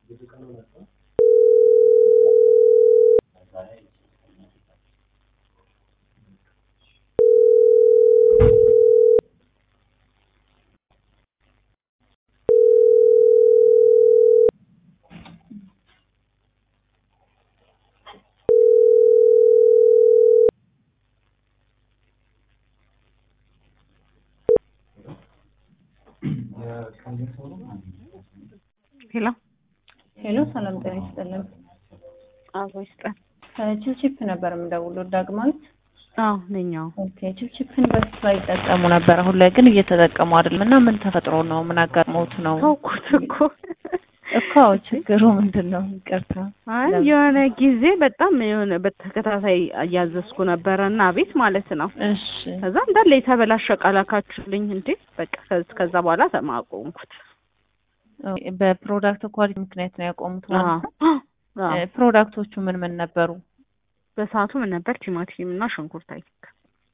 ሄሎ ሄሎ ሰላም ጤና ይስጥልን። አቦ ይስጠን። ቺፕቺፕ ነበር የምደውለው ዳግማዊት። አዎ ነኛው ኦኬ ቺፕቺፕን በፊት ላይ ይጠቀሙ ነበር፣ አሁን ላይ ግን እየተጠቀሙ አይደለም እና ምን ተፈጥሮ ነው? ምን አጋጥሞት ነው? ተውኩት እኮ እኮ ችግሩ ምንድን ነው? ይቅርታ። አይ የሆነ ጊዜ በጣም የሆነ በተከታታይ እያዘዝኩ ነበረ እና ቤት ማለት ነው። እሺ ከዛ እንዳለ የተበላሸ ቃላካችሁልኝ እንዴ በቃ ከዝ- ከዛ በኋላ ተማቆምኩት። ኦኬ፣ በፕሮዳክት ኳሊቲ ምክንያት ነው ያቆሙት ማለት ነው። አዎ። እ፣ ፕሮዳክቶቹ ምን ምን ነበሩ? በሰዓቱ ምን ነበር? ቲማቲም እና ሽንኩርት አይ ቲንክ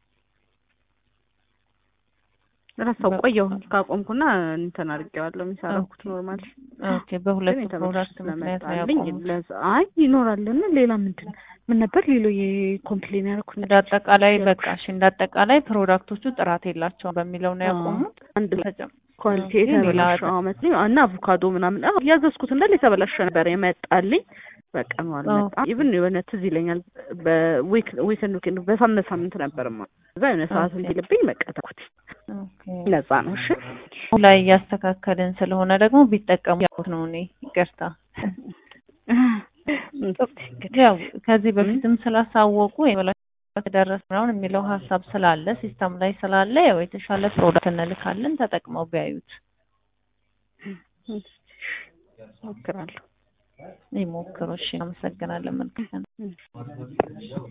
ረሳው። በ- ቆየሁ ካቆምኩና እንትን አድርጌዋለሁ የሚሰራኩት ኖርማል ኦኬ፣ በሁለት ግን ፕሮዳክት የተመለሰ ምክንያት ነው ስለመጣልኝ ያቆሙት። ለዛ አይ ይኖራልና ሌላ ምንድን ምን ነበር ሌሎ የኮምፕሌን ያደረኩት እንደ አጠቃላይ ያልኩሽ። በቃ እሺ፣ እንደ አጠቃላይ ፕሮዳክቶቹ ጥራት የላቸውም በሚለው ነው ያቆሙት። አንድ ተጨም ኳሊቲ ኦኬ፣ ሌላ የተበላሸ አመት ነው እና አቮካዶ ምናምን አዎ ያዘዝኩት እንዳለ የተበላሸ ነበር የመጣልኝ። በቃ ነው አልመጣም። ኢቭን የሆነ ትዝ ይለኛል በዊክ ዊክንድ ዊክንድ በሳምንት ሳምንት ነበርማ እዛ የሆነ ሰዓት ኦኬ። እንዲልብኝ በቃ ተኩት ኦኬ ነጻ ነው። እሺ አሁን ላይ እያስተካከልን ስለሆነ ደግሞ ቢጠቀሙ ያልኩት ነው እኔ ይቅርታ። እንግዲህ ያው ከዚህ በፊትም ስላሳወቁ የበላሸት ደረስ ምናምን የሚለው ሀሳብ ስላለ ሲስተም ላይ ስላለ ያው የተሻለ ፕሮዳክት እንልካለን ተጠቅመው ቢያዩት ሞክራለሁ። ይሞክሩ። እሺ፣ አመሰግናለን። መልካም